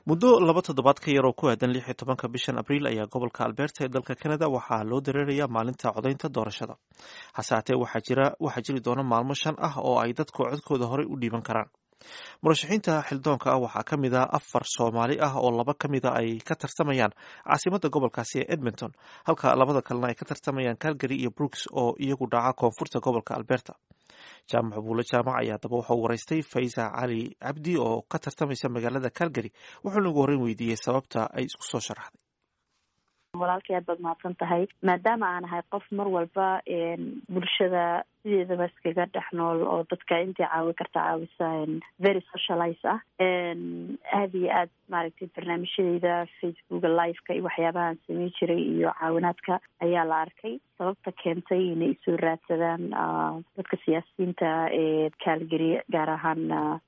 muddo laba toddobaad ka yar oo ku aadan lix iyo tobanka bishan abriil ayaa gobolka alberta ee dalka canada waxaa loo dareerayaa maalinta codaynta doorashada hase haatee waxaa jiri doona maalmo shan ah oo ay dadku codkooda horey u dhiiban karaan murashaxiinta xildoonka ah waxaa ka mid ah afar soomaali ah oo laba ka mida ay ka tartamayaan caasimadda gobolkaasi ee edmonton halka labada kalena ay ka tartamayaan calgary iyo brooks oo iyagu dhaca koonfurta gobolka alberta jaamac buule jaamac ayaa daba waxau waraystay faysa cali cabdi oo ka tartamaysa magaalada calgary wuxuuna ugu horreyn weydiiyey sababta ay isku soo sharaxday walaalkay aad baad mahadsan tahay maadaama aan ahay qof mar walba bulshada sideedaba iskaga dhex nool oo dadka intii caawi karta caawisa very socialize ah aada iyo aad maaragtay barnaamijyadeyda facebooka liveka iyo waxyaabahaan samey jiray iyo caawinaadka ayaa la arkay sababta keentay inay isoo raadsadaan dadka siyaasiyiinta ee calgary gaar ahaan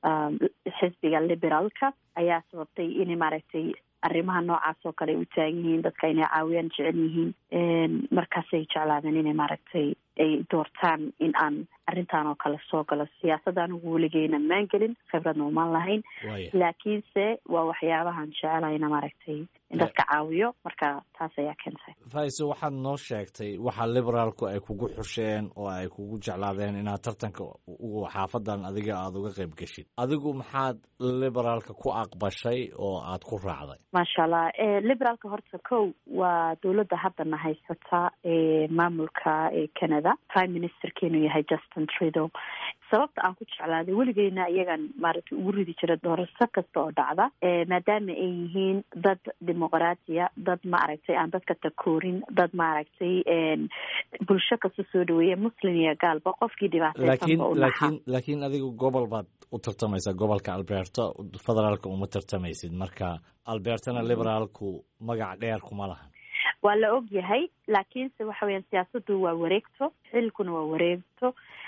xisbiga liberaalka ayaa sababtay inay maaragtay arrimaha noocaas oo kale u taagan yihiin dadka inay caawiyaan jecel yihiin markaasay jeclaadeen inay maaragtay ay doortaan in aan arrintan oo kale soo galo siyaasadda anigu weligeyna maan gelin khibradna umaan lahayn laakiinse waa waxyaabahan jecelahayna maaragtay in dadka caawiyo marka taas ayaa keentay faiso waxaad noo sheegtay waxa liberaalku ay kugu xusheen oo ay kugu jeclaadeen inaad tartanka xaafadan adiga aada uga qayb geshid adigu maxaad liberaalka ku aqbashay oo aad ku raacday maasha allah liberaalka horta kow waa dowladda haddana haysata ee maamulka ee canada prime ministerkeenu yahay justin trudeau sababta aan ku jeclaaday weligeyna iyagan maaragtay ugu ridi jira doorasho kasta oo dhacda maadaama ay yihiin dad dimuqraatiya dad maaragtay aan dadka takoorin dad maaragtay bulsho kasta soo dhaweeya muslim iyo gaalba qofkii dhibaateysanba u lakin laakiin adigu gobol baad u tartamaysaa gobolka alberta federaalka uma tartamaysid marka albertana liberaalku magac dheer kuma lahan waa la og yahay laakiinse waxa weyaan siyaasaddu waa wareegto xilkuna waa wareegto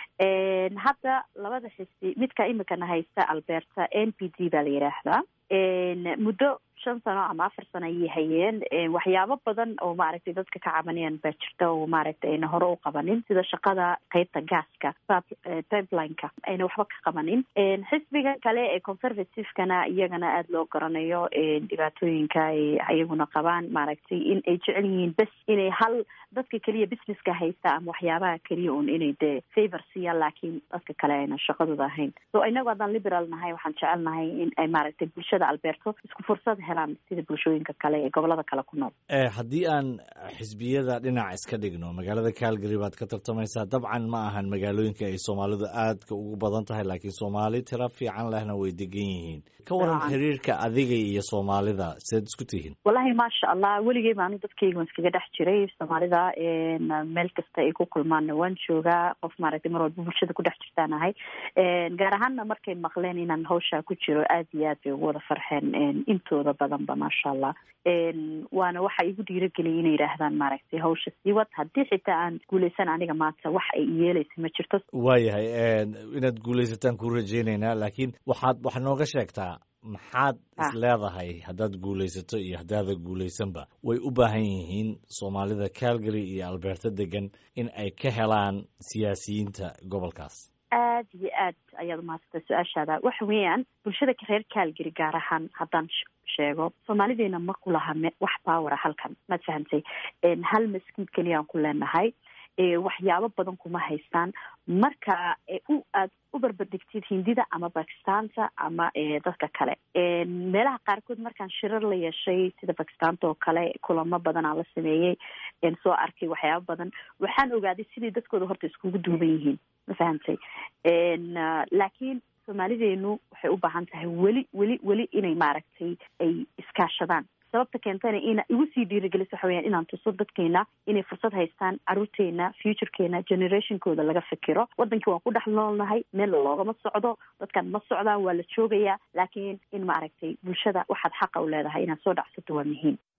hadda labada xisbi midka imikana haysta alberta n p d baa la yidhaahdaa muddo shan sano ama afar sano ayay hayeen waxyaabo badan oo maaragtay dadka ka cabanayaan baa jirta oo maaragtay ayna hore u qabanin sida shaqada qeybta gaaska pipelineka ayna waxba ka qabanin xisbiga kale ee conservativekana iyagana aada loo garanayo dhibaatooyinka ay iyaguna qabaan maaragtay in ay jecel yihiin bes inay hal dadka keliya businesska haysta ama waxyaabaha keliya un inay dee favor siiyaan laakiin dadka kale ayna shaqadooda ahayn so inagu haddaan liberal nahay waxaan jecelnahay in ay maaragtay bulshada alberto isku fursad helaan sida bulshooyinka kale ee gobolada kale ku nool haddii aan xisbiyada dhinac iska dhigno magaalada calgary baad ka tartamaysaa dabcan ma ahan magaalooyinka ay soomaalidu aadka ugu badan tahay laakiin soomaali tiro fiican lehna way degan yihiin ka waran xiriirka adiga iyo soomaalida sidaad isku tihiin wallahi maasha allah weligey baanu dadkayga waan iskaga dhex jiray soomaalida meel kasta ay ku kulmaanna waan joogaa qof maaragtay mar walba bulshada ku dhex jirtaan ahay gaar ahaanna markay maqleen inaan hawshaa ku jiro aada iyo aad bay ugu wada farxeen intooda badanba maasha allah waana waxa igu dhiirageliyay inay yidhaahdaan maaragtay hawsha sii wad haddii xitaa aan guuleysan aniga maanta wax ay yeeleysa ma jirto waayahay inaad guuleysataan ku rajeyneynaa laakiin waxaad wax nooga sheegtaa maxaad is leedahay haddaad guulaysato iyo haddaada guulaysanba way u baahan yihiin soomaalida calgary iyo alberta degan in ay ka helaan siyaasiyiinta gobolkaas aad iyo aad ayaad umahadsantay su-aashaada waxa weeyaan bulshada reer calgary gaar ahaan haddaan sheego soomaalideena ma ku laha wax bawara halkan maad fahantay hal maskiid keliyaan ku leenahay waxyaabo badan kuma haystaan marka u aad u barbardhigtid hindida ama bakistaanta ama dadka kale meelaha qaarkood markaan shirar la yeeshay sida bakistaanta oo kale kulamo badan aan la sameeyey soo arkay waxyaabo badan waxaan ogaaday siday dadkooda horta iskugu duuban yihiin ma fahamtay laakiin soomaalideenu waxay u baahan tahay weli weli weli inay maaragtay ay iskaashadaan sababta keentana ina igu sii dhiirigeliso waxa weyaan inaan tuso dadkeena inay fursad haystaan caruurteena futurekeena generationkooda laga fikiro wadankii waan ku dhex noolnahay meel loogama socdo dadkan ma socdaan waa la joogayaa laakiin in maaragtay bulshada waxaad xaqa u leedahay inaad soo dhacsato waa muhiim